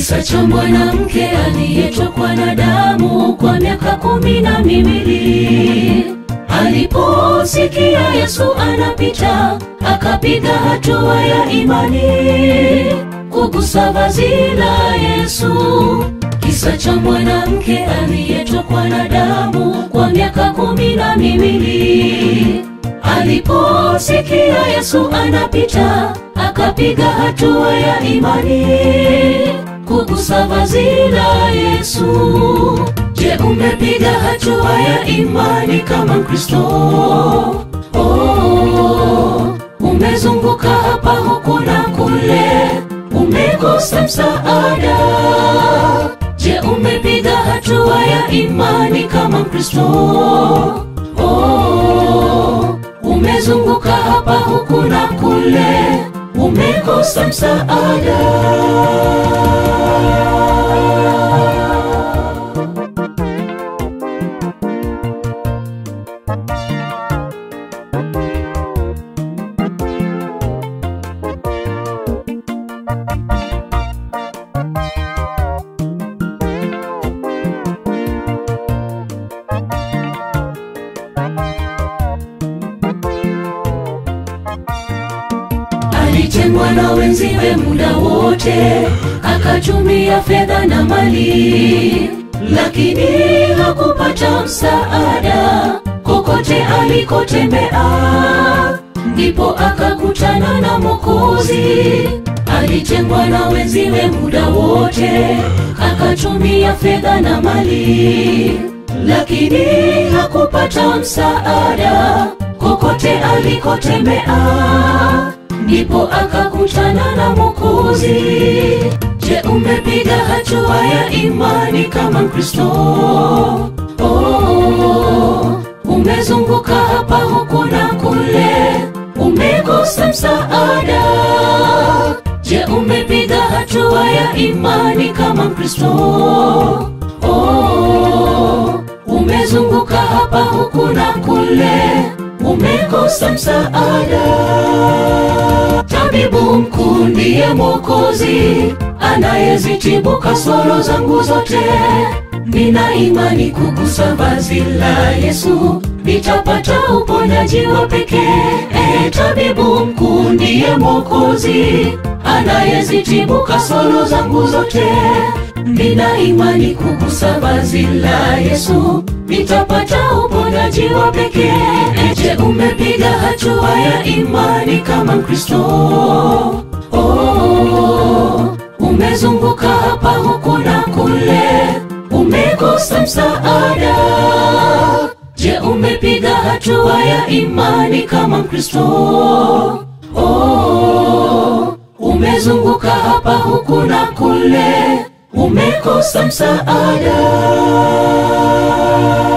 Kisa cha mwanamke aliyetokwa na damu kwa miaka kumi na miwili. Aliposikia Yesu anapita, akapiga hatua ya imani kugusa vazi la Yesu. Kisa cha mwanamke aliyetokwa na damu kwa miaka kumi na miwili. Aliposikia Yesu anapita, akapiga hatua ya imani kugusa vazi la Yesu. Je, umepiga hatua ya imani kama Mkristo? Oh, umezunguka hapa huku na kule, umekosa msaada. Je, umepiga hatua ya imani kama Mkristo? Oh, umezunguka hapa huku na kule, umekosa msaada. Alitengwa na wenziwe muda wote, akatumia fedha na mali, lakini hakupata msaada kokote alikotembea. Ndipo akakutana na Mwokozi. Alitengwa na wenziwe muda wote, akatumia fedha na mali, lakini hakupata msaada kokote alikotembea ndipo akakutana na Mwokozi. Je, umepiga hatua ya imani kama Mkristo? Oh, umezunguka hapa huku na kule, umekosa msaada. Je, umepiga hatua ya imani kama Mkristo? Oh, umezunguka hapa huku na kule, umekosa msaada. Tabibu mkuu ndiye Mwokozi anayezitibu kasoro zangu zote. Nina imani kugusa vazi la Yesu, nitapata uponyaji wa pekee. E, tabibu mkuu ndiye Mwokozi anayezitibu kasoro zangu zote. Nina imani kugusa vazi la Yesu, nitapata uponyaji wa pekee. E, je, umepiga hatua ya imani kama Mkristo? Oh, umezunguka hapa huku na kule, umekosa msaada. Je, umepiga hatua ya imani kama Mkristo? Oh, umezunguka hapa huku na kule, umekosa msaada.